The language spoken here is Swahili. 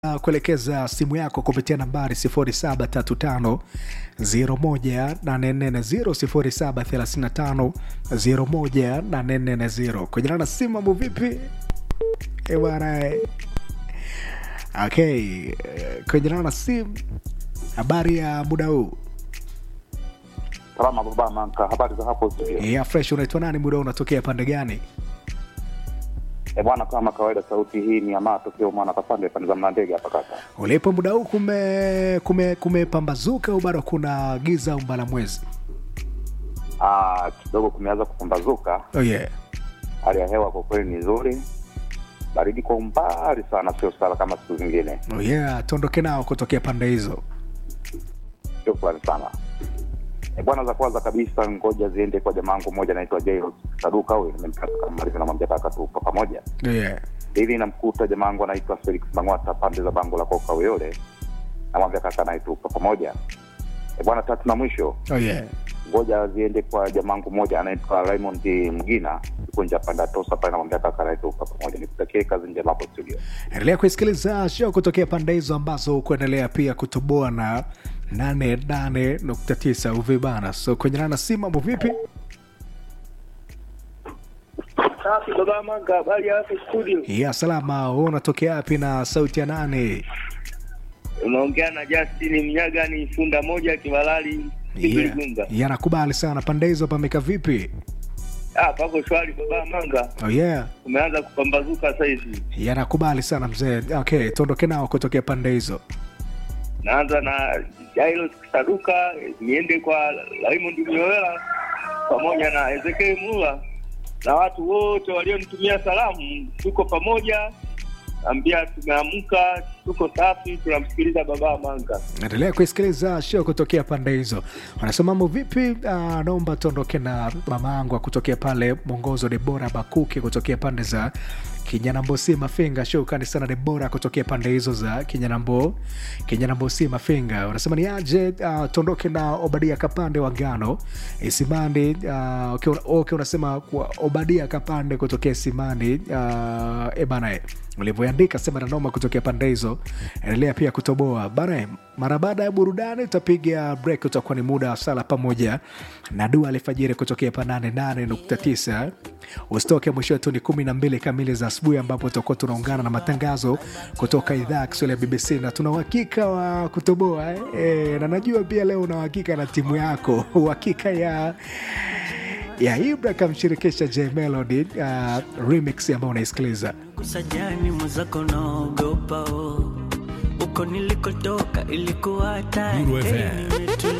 Uh, kuelekeza simu yako kupitia nambari 0735 0735 kujana na simu mambo vipi Eh, bwana eh. okay eh, kujana na simu habari ya muda huu Salama baba Manka, habari za hapo studio? ya fresh unaitwa nani muda huu unatokea pande gani E bwana, kama kawaida, sauti hii ni Amaa tokeo mwana kapande pande za Mlandege hapa kaka. ulipo muda huu kume kume kumepambazuka au bado kuna giza au mbala mwezi Ah, kidogo kumeanza kupambazuka, oh yeah hali ya hewa kwa kweli ni nzuri, baridi kwa umbali sana, sio sana kama siku zingine. oh yeah tuondoke nao kutokea pande hizo Shukrani sana. E bwana, za kwanza kabisa, ngoja ziende kwa jamaa wangu mmoja anaitwa Jairus Saduka, huyu nimemkata kama Marivi, namwambia kaka tu kwa pamoja. oh yeah Hivi namkuta jamaa wangu anaitwa Felix Mang'wata pande za bango la Koka Uyole, namwambia kaka naitupa pamoja. E bwana, tatu na mwisho oh yeah ngoja ziende kwa jamangu mmoja anaitwa Raymond Mgina yuko nje panda tosa pale, namwambia kaka naitupa pamoja. Nikutakie kazi njema hapo studio. endelea kuisikiliza show kutokea pande hizo ambazo kuendelea pia kutoboa na 88.9 uvibana so kwenye nana si mambo vipi Safi baba Manga, habari ya hapo studio? ya salama wewe unatokea wapi na sauti ya nane Unaongea na Justin Mnyaga, ni funda moja Kibalali yeah. Igunga. yeah, nakubali sana pande hizo pameka vipi Ah, pako shwari baba Manga, oh yeah umeanza kupambazuka sasa hivi. ya nakubali sana mzee okay tuondoke nao kutokea pande hizo Naanza na Jairus Saduka, niende kwa Raymond Mioela pamoja na Ezekiel Mula na watu wote walionitumia salamu, tuko pamoja. Ambia tumeamka, tuko safi, tunamsikiliza baba Manga. endelea kuisikiliza show kutokea pande hizo wanasema mambo vipi uh, naomba tuondoke na mama yangu kutokea pale mwongozo debora bakuki kutokea pande za kinyanambo si mafinga shukrani sana debora kutokea pande hizo za kinyanambo kinyanambo si mafinga wanasema ni aje uh, tuondoke na obadia kapande wa ngano isimani uh, okay, una- okay, unasema kwa obadia kapande kutokea simani uh, ebanae ulivyoandika sema nanoma kutokea pande hizo endelea pia kutoboa bana mara baada ya burudani utapiga break utakuwa ni muda wa sala pamoja na dua alfajiri kutokea pa 88.9 usitoke mwisho wetu ni 12 kamili za asubuhi ambapo tutakuwa tunaungana na matangazo kutoka idhaa ya kiswahili ya bbc na tuna uhakika wa kutoboa eh? E, na najua pia leo una uhakika na timu yako uhakika ya ya ibra kamshirikisha j melody uh, remix ambayo unaisikiliza kusajani mwenzako naogopa oh. uko nilikotoka ilikuwa hatari Nuru FM. Hey, nimetulia